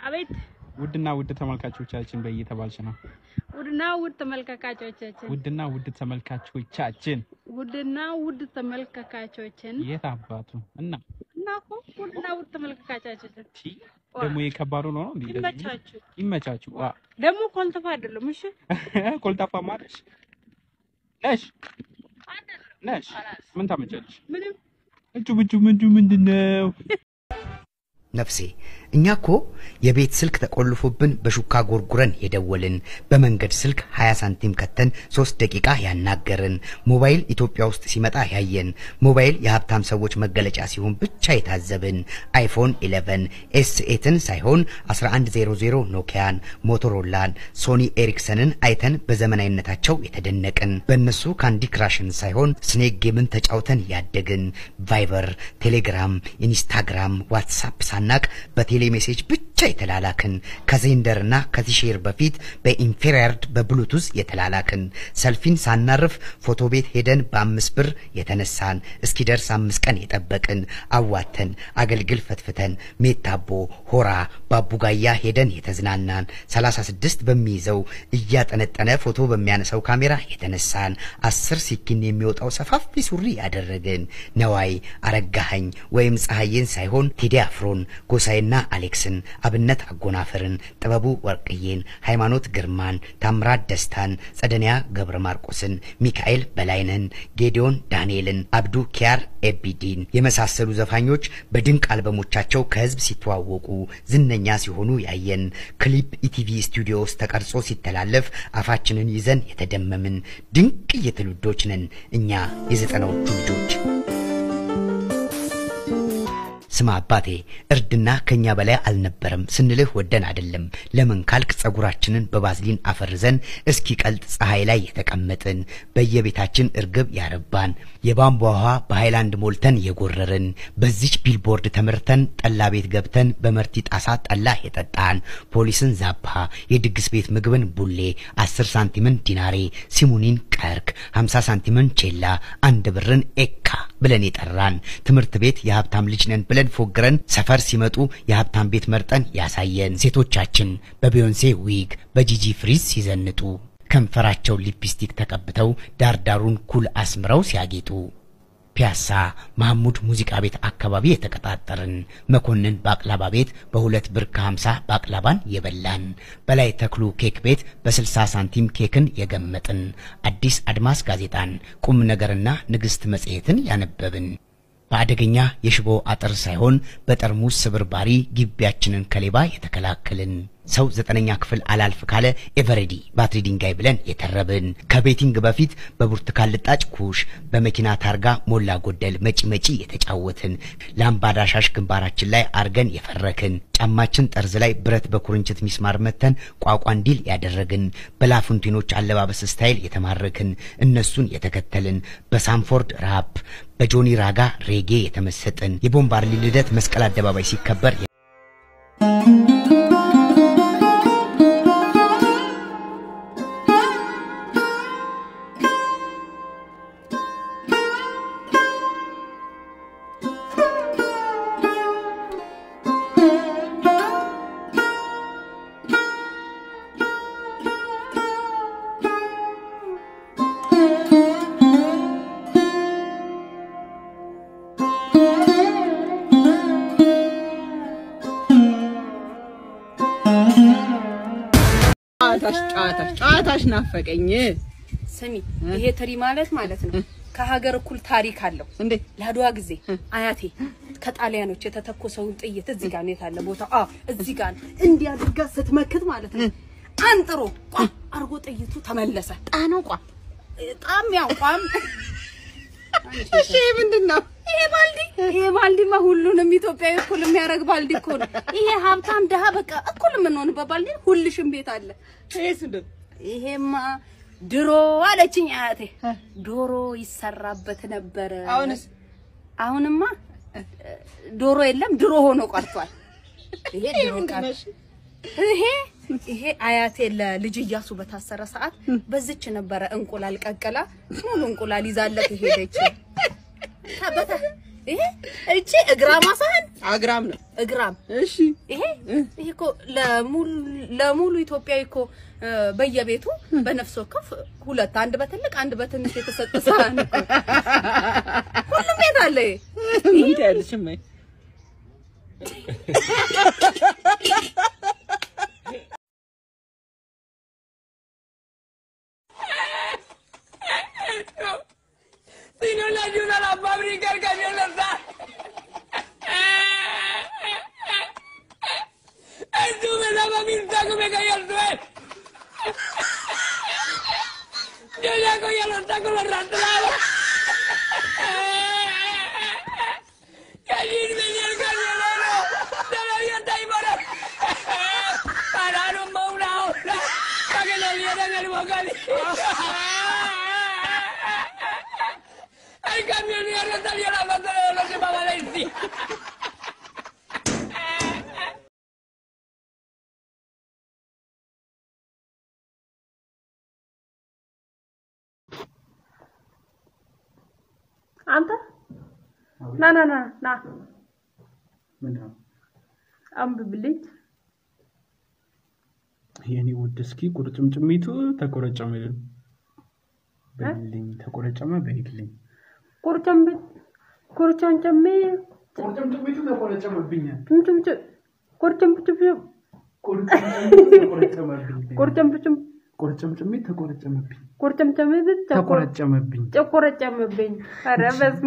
አቤት ውድና ውድ ተመልካቾቻችን በየተባልሽ ነው። ውድና ውድ ተመልካቾቻችን ውድና ውድ ተመልካቾቻችን ውድና ውድ ተመልካቾቻችን የት አባቱ እና እና እኮ ውድና ውድ ተመልካቾቻችን ሺ ደግሞ የከባዱ ነው ነው እንዴ? ይመቻችሁ። ይመቻችሁ። ዋ ደግሞ ኮልተፋ አይደለም። እሺ ኮልታፋ ማለሽ ነሽ ነሽ ምን ታመጫለሽ? ምንም እጁ ብጁ ምንዱ ምንድነው? ነፍሴ እኛ እኮ የቤት ስልክ ተቆልፎብን በሹካ ጎርጉረን የደወልን በመንገድ ስልክ 20 ሳንቲም ከተን 3 ደቂቃ ያናገርን ሞባይል ኢትዮጵያ ውስጥ ሲመጣ ያየን ሞባይል የሀብታም ሰዎች መገለጫ ሲሆን ብቻ የታዘብን አይፎን 11 ኤስ8ን ሳይሆን 1100 ኖኪያን ሞቶሮላን ሶኒ ኤሪክሰንን አይተን በዘመናዊነታቸው የተደነቅን በእነሱ ካንዲ ክራሽን ሳይሆን ስኔክ ጌምን ተጫውተን ያደግን ቫይበር ቴሌግራም ኢንስታግራም ዋትሳፕ ሳናቅ በቴሌ ሜሴጅ ብቻ የተላላክን ከዜንደርና ከቲሼር በፊት በኢንፌሪያርድ በብሉቱዝ የተላላክን ሰልፊን ሳናርፍ ፎቶ ቤት ሄደን በአምስት ብር የተነሳን እስኪደርስ አምስት ቀን የጠበቅን አዋተን አገልግል ፈትፍተን ሜታቦ ሆራ ባቡጋያ ሄደን የተዝናናን 36 በሚይዘው እያጠነጠነ ፎቶ በሚያነሳው ካሜራ የተነሳን አስር ሲኪን የሚወጣው ሰፋፊ ሱሪ ያደረግን ነዋይ አረጋኸኝ ወይም ፀሐይን ሳይሆን ቴዲ አፍሮን ጎሳይና አሌክስን አብነት አጎናፍርን ጥበቡ ወርቅዬን ሃይማኖት ግርማን ታምራት ደስታን ጸደንያ ገብረ ማርቆስን ሚካኤል በላይነን ጌዲዮን ዳንኤልን አብዱ ኪያር ኤቢዲን የመሳሰሉ ዘፋኞች በድንቅ አልበሞቻቸው ከህዝብ ሲተዋወቁ ዝነኛ ሲሆኑ ያየን ክሊፕ ኢቲቪ ስቱዲዮ ውስጥ ተቀርጾ ሲተላለፍ አፋችንን ይዘን የተደመምን ድንቅ የትውልዶች ነን እኛ የዘጠናዎቹ ልጆች። ስማ አባቴ እርድና ከኛ በላይ አልነበረም ስንልህ ወደን አይደለም። ለምን ካልክ ጸጉራችንን በባዝሊን አፈርዘን እስኪ ቀልጥ ፀሐይ ላይ የተቀመጥን በየቤታችን እርግብ ያረባን የቧንቧ ውሃ በሃይላንድ ሞልተን የጎረርን በዚች ቢልቦርድ ተመርተን ጠላ ቤት ገብተን በመርቲ ጣሳ ጠላ የጠጣን ፖሊስን ዛባ የድግስ ቤት ምግብን ቡሌ አስር ሳንቲምን ዲናሬ ሲሙኒን ቀርክ ሀምሳ ሳንቲምን ቼላ አንድ ብርን ኤካ ብለን የጠራን ትምህርት ቤት የሀብታም ልጅ ነን ብለን ፎግረን ሰፈር ሲመጡ የሀብታም ቤት መርጠን ያሳየን ሴቶቻችን በቢዮንሴ ዊግ በጂጂ ፍሪዝ ሲዘንጡ ከንፈራቸው ሊፕስቲክ ተቀብተው ዳርዳሩን ኩል አስምረው ሲያጌጡ ፒያሳ መሐሙድ ሙዚቃ ቤት አካባቢ የተቀጣጠርን መኮንን ባቅላባ ቤት በሁለት ብር ከሀምሳ ባቅላባን የበላን በላይ ተክሉ ኬክ ቤት በስልሳ ሳንቲም ኬክን የገመጥን አዲስ አድማስ ጋዜጣን ቁም ነገርና ንግሥት መጽሔትን ያነበብን በአደገኛ የሽቦ አጥር ሳይሆን በጠርሙስ ስብርባሪ ግቢያችንን ከሌባ የተከላከልን ሰው ዘጠነኛ ክፍል አላልፍ ካለ ኤቨሬዲ ባትሪ ድንጋይ ብለን የተረብን ከቤቲንግ በፊት በብርቱካን ልጣጭ ኩሽ በመኪና ታርጋ ሞላ ጎደል መጪ መጪ የተጫወትን ላምባዳ ሻሽ ግንባራችን ላይ አርገን የፈረክን ጫማችን ጠርዝ ላይ ብረት በኩርንችት ሚስማር መተን ቋቋ እንዲል ያደረግን በላፉንቲኖች አለባበስ ስታይል የተማረክን እነሱን የተከተልን በሳንፎርድ ራፕ በጆኒ ራጋ ሬጌ የተመሰጥን የቦምባርሊ ልደት መስቀል አደባባይ ሲከበር ጨዋታሽ ጨዋታሽ ጨዋታሽ ናፈቀኝ። ስሚ ይሄ ትሪ ማለት ማለት ነው ከሀገር እኩል ታሪክ አለው። እንዴ ለአድዋ ጊዜ አያቴ ከጣሊያኖች የተተኮሰውን ጥይት እዚህ ጋር ነው የታለ ቦታ? አዎ እዚህ ጋር ነው። እንዲህ አድርጋ ስትመክት ማለት ነው አንጥሮ ቋ አርጎ ጥይቱ ተመለሰ። ጣነው ቋ ጣም ያው ቋም እሺ ምንድን ነው? ይሄ ባልዲ ይሄ ባልዲማ ሁሉንም ኢትዮጵያዊ እኩል የሚያደርግ ባልዲ እኮ ነው። ይሄ ሀብታም ድሀ በቃ እኩል የምንሆንበት ባልዲ ሁልሽም ቤት አለ። ይሄስ ምንድን ይሄማ ድሮ አለችኝ አያቴ ዶሮ ይሰራበት ነበረ። አሁንስ? አሁንማ ዶሮ የለም ድሮ ሆኖ ቀርቷል። ይሄ ድሮ ቀር ይሄ ይሄ አያቴ ለልጅ እያሱ በታሰረ ሰዓት በዚች ነበረ እንቁላል ቀቅላ ሙሉ እንቁላል ይዛለት ሄደች። ታበታ ይሄ እቺ እግራ ማሳህን አግራም ነው። እግራም እሺ ይሄ ይሄ እኮ ለሙሉ ለሙሉ ኢትዮጵያዊ እኮ እ፣ በየቤቱ በነፍስ ወከፍ ሁለት አንድ በትልቅ አንድ በትንሽ የተሰጠ ሳህን እኮ ሁሉም ቤት አለ። ይሄ ምን ትያለሽ እማዬ? Si no le ayuda a la fábrica, el camión no está. ¡Tú me daba mi saco y me caí al suelo! Yo ya cogía los tacos, los arrastraba. ¡Que allí venía el camionero! ¡Todavía está ahí por ahí! Pararon más una hora para que le dieran el bocadillo. El camionero salió a la foto de los de Valencia. አንተ ና ና ና ና ምንድን ነው አንብብልኝ። የኔ ውድ? እስኪ ቁርጭምጭሚቱ ተቆረጨመ በይልኝ፣ ተቆረጨመ በይልኝ። ቁርጨም ቁርጨምጨሜ ቁርጭምጭሚቱ ተቆረጨመብኛል። ጭምጭምጭ ቁርጨምጭም ተቆረጨመብኝ። ቁርጨምጭም ቁርጭምጭሚት ተቆረጨመብኝ። ቁርጨምጨሜ ተቆረጨመብኝ። ጨቆረጨመብኝ። ኧረ በስመ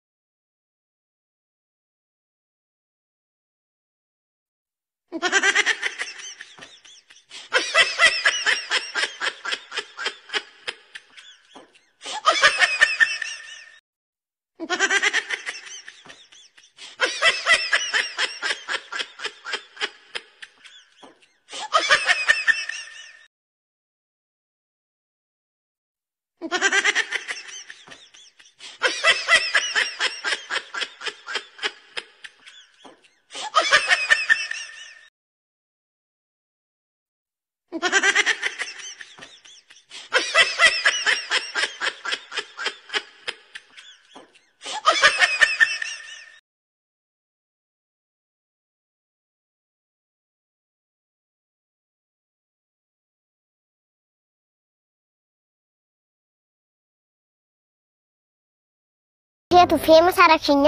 ሴቱ ፌመስ አረግሽኛ።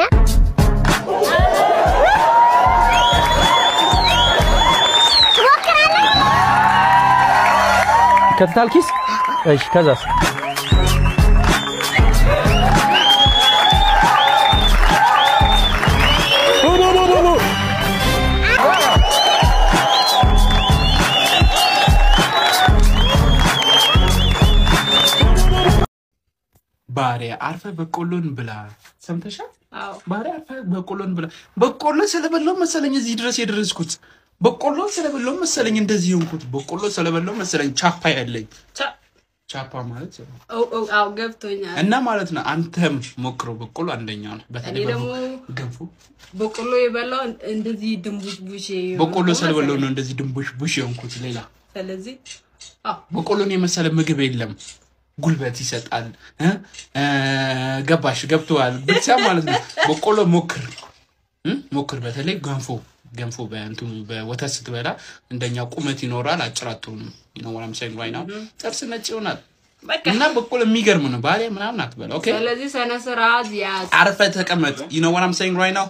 ካፒታል ኪስ እሺ ከዛስ ኑ ኑ ኑ ኑ ኑ ባሪያ አርፈ በቆሎን ብላ ሰምተሻል? አዎ ባሪያ አርፈ በቆሎን ብላ። በቆሎ ስለበላው መሰለኝ እዚህ ድረስ የደረስኩት። በቆሎ ስለበላው መሰለኝ እንደዚህ የሆንኩት። በቆሎ ስለበላው መሰለኝ ቻፓ ያለኝ። ቻ- ቻፓ ማለት ያው አዎ ገብቶኛል። እና ማለት ነው። አንተም ሞክረው። በቆሎ አንደኛ ነው። በተለይ እኔ ደግሞ ገንፎ በቆሎ የበላው እንደዚህ ድንቡሽቡሽ በቆሎ ስለበላው ነው እንደዚህ ድንቡሽ ቡሽ የሆንኩት። ሌላ ስለዚህ በቆሎን የመሰለ ምግብ የለም። ጉልበት ይሰጣል። እ? እ፣ ገባሽ ገብተዋል ብቻ ማለት ነው። በቆሎ ሞክር እ? ሞክር። በተለይ ገንፎ ገንፎ በእንትኑ በወተት ስትበላ እንደኛ ቁመት ይኖራል። አጭር አትሆንም። ይኖራም ሳይን ነው ጥርስ ነጭ ይሆናል። እና በቆሎ የሚገርም ነው። ባሪያ ምናምን አትበላ። ኦኬ ስለዚህ ስነ ስርዓት ያዝ። አርፈ ተቀመጥ። ይኖራም ሳይን ነው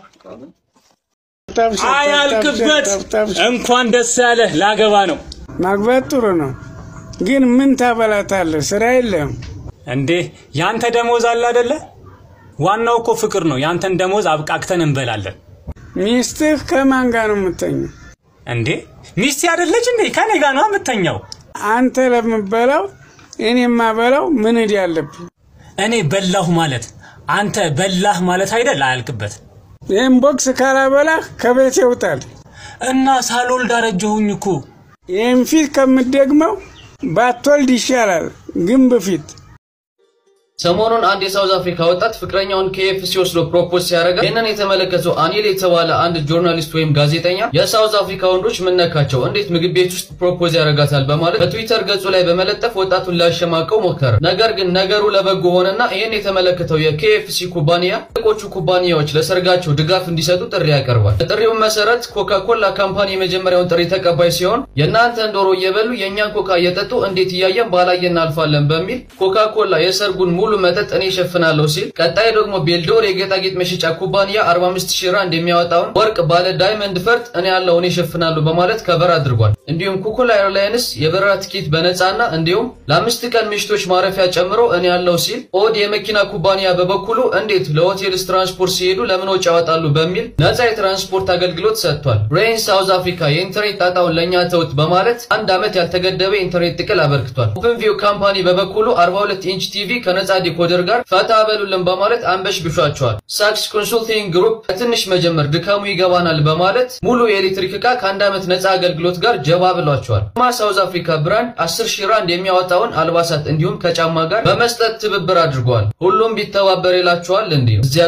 አያልቅበት። እንኳን ደስ ያለህ ላገባ ነው ማግባት ጥሩ ነው፣ ግን ምን ታበላታለህ? ስራ የለም እንዴ? ያንተ ደሞዝ አለ አይደለ? ዋናው እኮ ፍቅር ነው። ያንተን ደሞዝ አብቃቅተን እንበላለን። ሚስትህ ከማን ጋር ነው የምተኘው? እንዴ ሚስቴ አይደለች እንዴ? ከኔ ጋር ነው የምተኛው። አንተ ለምበላው እኔ የማበላው ምን እድ ያለብኝ? እኔ በላሁ ማለት አንተ በላህ ማለት አይደል? አያልቅበት ይህን ቦክስ ካላበላህ ከቤት ይውጣል። እና ሳልወልድ አረጀሁኝ እኮ። ይህን ፊት ከምትደግመው ባትወልድ ይሻላል፣ ግን በፊት ሰሞኑን አንድ የሳውዝ አፍሪካ ወጣት ፍቅረኛውን ኬኤፍሲ ወስዶ ፕሮፖዝ ሲያደርጋ ይህንን የተመለከተው አኒል የተባለ አንድ ጆርናሊስት ወይም ጋዜጠኛ የሳውዝ አፍሪካ ወንዶች ምነካቸው እንዴት ምግብ ቤት ውስጥ ፕሮፖዝ ያደርጋታል በማለት በትዊተር ገጹ ላይ በመለጠፍ ወጣቱን ሊያሸማቀው ሞከረ። ነገር ግን ነገሩ ለበጎ ሆነና ይህን የተመለከተው የኬኤፍሲ ኩባንያ ትልቆቹ ኩባንያዎች ለሰርጋቸው ድጋፍ እንዲሰጡ ጥሪ ያቀርባል። በጥሪውም መሰረት ኮካኮላ ካምፓኒ የመጀመሪያውን ጥሪ ተቀባይ ሲሆን የእናንተን ዶሮ እየበሉ የእኛን ኮካ እየጠጡ እንዴት እያየን ባላየ እናልፋለን በሚል ኮካኮላ የሰርጉን ሙሉ መጠጥ እኔ እሸፍናለሁ ሲል፣ ቀጣይ ደግሞ ቤልዶር የጌጣጌጥ መሸጫ ኩባንያ 45 ሺህ ራንድ የሚያወጣውን ወርቅ ባለ ዳይመንድ ፈርጥ እኔ ያለው እኔ እሸፍናለሁ በማለት ከበር አድርጓል። እንዲሁም ኩኩላ ኤርላይንስ የበረራ ትኬት በነፃና እንዲሁም ለአምስት ቀን ምሽቶች ማረፊያ ጨምሮ እኔ ያለው ሲል፣ ኦድ የመኪና ኩባንያ በበኩሉ እንዴት ለሆቴልስ ትራንስፖርት ሲሄዱ ለምን ወጪ ያወጣሉ በሚል ነፃ የትራንስፖርት አገልግሎት ሰጥቷል። ሬን ሳውዝ አፍሪካ የኢንተርኔት ጣጣውን ለእኛ ተውት በማለት አንድ ዓመት ያልተገደበ የኢንተርኔት ጥቅል አበርክቷል። ኦፕንቪው ካምፓኒ በበኩሉ 42 ኢንች ቲቪ ከነፃ ዲኮደር ጋር ፈታ በሉልን በማለት አንበሽ ብሿቸዋል። ሳክስ ኮንሱልቲንግ ግሩፕ ከትንሽ መጀመር ድካሙ ይገባናል በማለት ሙሉ የኤሌክትሪክ ዕቃ ከአንድ ዓመት ነፃ አገልግሎት ጋር ጀባ ብሏቸዋል። ማ ሳውዝ አፍሪካ ብራንድ 10 ሺህ ራንድ የሚያወጣውን አልባሳት እንዲሁም ከጫማ ጋር በመስጠት ትብብር አድርገዋል። ሁሉም ቢተባበር ይላቸዋል እንዲሁ እዚያ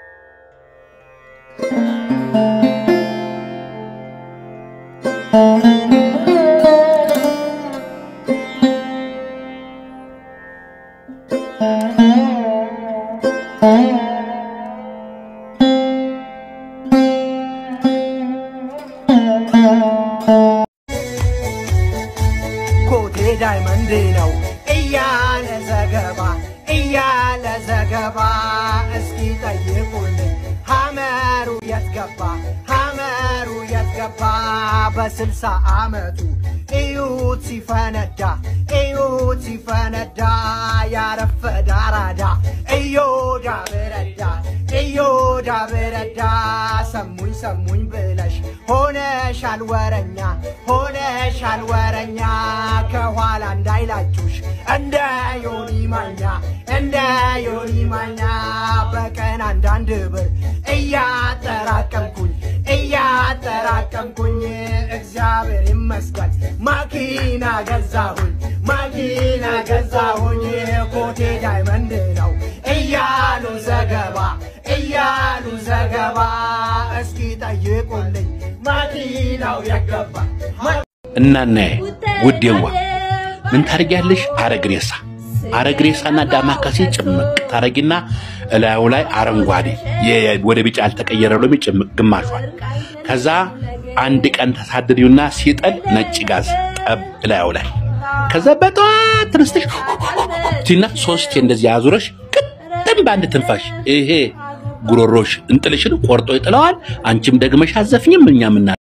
ኮቴ ዳይመንድ ነው እያለ ዘገባ እያለ ዘገባ እስኪ ጠይቁልኝ ሐመሩ የት ገባ ሐመሩ የት ገባ በስልሳ ዓመቱ እዩት ሲፈነዳ እዩት ሲፈነዳ ያረፈዳ አራዳ እዮዳ ብረዳ እዮዳ ብረዳ ሰሙኝ ሰሙኝ ብለሽ ሆነሻል ወረኛ ሆነሻል ወረኛ ከኋላ እንዳይላችሁሽ እንደ ዮኒ ማኛ እንደ ዮኒ ማኛ በቀን አንዳንድ ብር እያጠራቀምኩኝ እያጠራቀምኩኝ እግዚአብሔር ይመስገን ማኪና ገዛሁኝ ማኪና ገዛሁኝ ኮቴ ዳይመንድ ነው እያሉ ዘገባ እያሉ ዘገባ እስኪ ጠይቁልኝ ማኪናው የገባ እናና ውዴዋ ምን ታደርጊያለሽ? አረግሬሳ አረግሬሳና ዳማከሴ ጭምቅ ታረጊና እላዩ ላይ አረንጓዴ የ- ወደ ቢጫ ያልተቀየረ ሎሚ ጭምቅ ግማሿል። ከዛ አንድ ቀን ተሳድሪውና ሲጠል ነጭ ጋዝ ጠብ እላዩ ላይ ከዛ በጠዋት ተነስተሽ ቲና ሶስት እንደዚህ አዙረሽ ቅጥም በአንድ ትንፋሽ ይሄ ጉሮሮሽ እንጥልሽን ቆርጦ ይጥለዋል። አንቺም ደግመሽ አዘፍኝም እኛም እና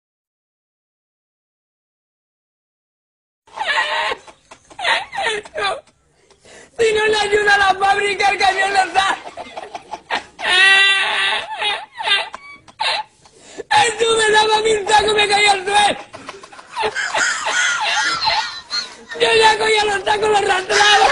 Si no le ayuda a la fábrica, el camión no está. Estuve daba mi saco me caí al suelo. Yo ya cogía los tacos, los arrastraba.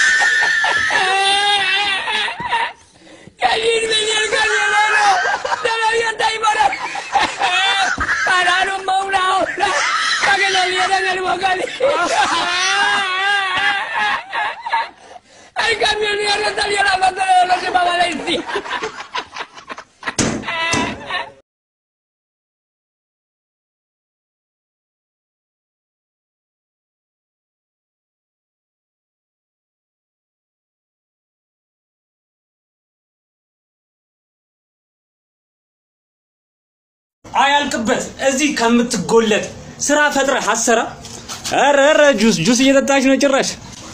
Que allí venía el camionero. De la avión ahí para... Pararon más una hora para que nos dieran el bocadillo. El camionero salió a la foto de los de Valencia. አያልቅበት እዚህ ከምትጎለጥ ስራ ፈጥረህ አሰራ። ኧረ ኧረ ጁስ ጁስ እየጠጣች ነው ጭራሽ።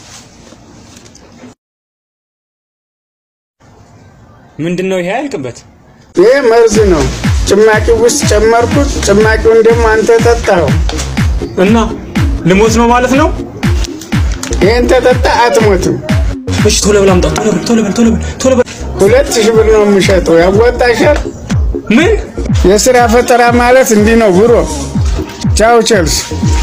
ምንድን ነው ይሄ? አያልቅበት ይህ መርዝ ነው። ጭማቂ ውስጥ ጨመርኩት። ጭማቂውን ደግሞ አንተ ጠጣኸው እና ልሞት ነው ማለት ነው። ይህን ተጠጣ አትሞትም። እሺ ቶሎ በል አምጣው። ቶሎ በል ቶሎ በል ቶሎ በል ቶሎ በል። ሁለት ሺህ ብር ነው የምሸጠው። ያዋጣሻል? ምን የስራ ፈጠራ ማለት እንዲህ ነው ብሮ። ቻው ቸልስ